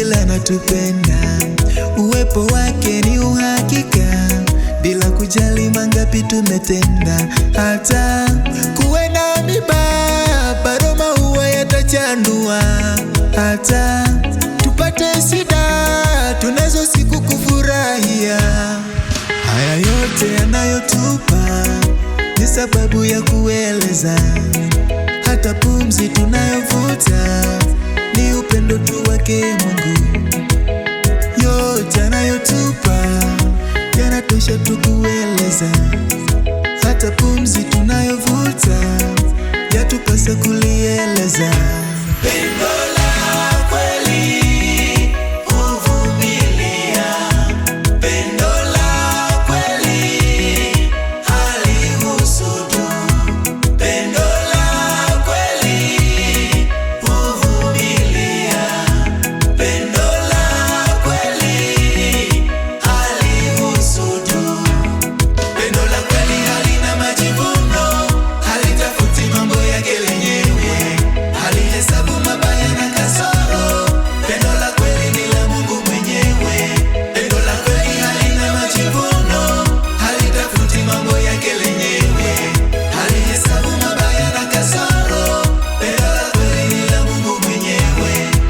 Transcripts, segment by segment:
kweli anatupenda, uwepo wake ni uhakika, bila kujali mangapi tumetenda. Hata kuwe na miba, bado maua yatachanua. Hata tupate shida, tunazo siku kufurahia. Haya yote yanayotupa ni sababu ya kueleza, hata pumzi tunayovuta ni upendo tu wake Mungu. Yote anayotupa yanatosha tu kueleza, hata pumzi tunayovuta yatupasa kulieleza. Pendo la kweli huvumilia, pendo la kweli halihusudu, pendo la kweli huvumilia, pendo la kweli halihusudu. Pendo la kweli halina majivuno, halitafuti mambo yake lenyewe, halihesabu mabaya na kasoro. Pendo la kweli ni la Mungu mwenyewe. Pendo la kweli halina majivuno, halitafuti mambo yake lenyewe, halihesabu mabaya na kasoro. Pendo la kweli ni la Mungu mwenyewe.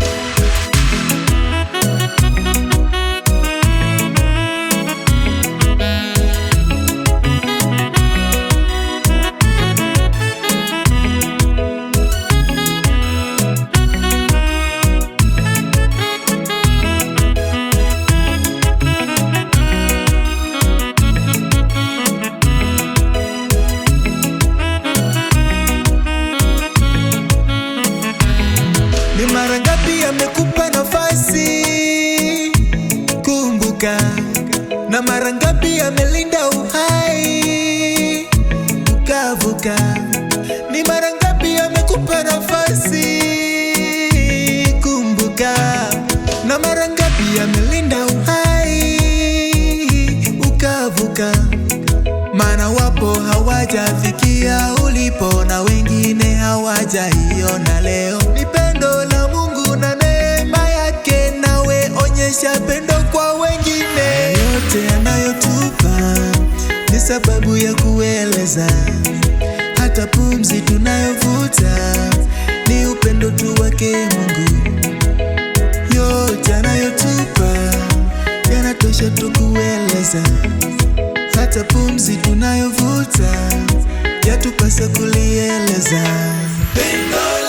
Ni mara ngapi amekupa nafasi? Kumbuka, na mara ngapi amelinda uhai ukavuka? Ni mara ngapi amekupa nafasi? Kumbuka, na mara ngapi amelinda uhai ukavuka? Maana wapo hawajafikia ulipo na wengine hawajaiona leo. Ni pendo la Mungu na neema yake, nawe onyesha pendo kwa wengine. Yote yanayotupa ni sababu ya kueleza, hata pumzi tunayovuta ni upendo tu wake Mungu. Yote yanayotupa yanatosha tu kueleza hata pumzi tunayovuta yatupasa kulieleza. Pendo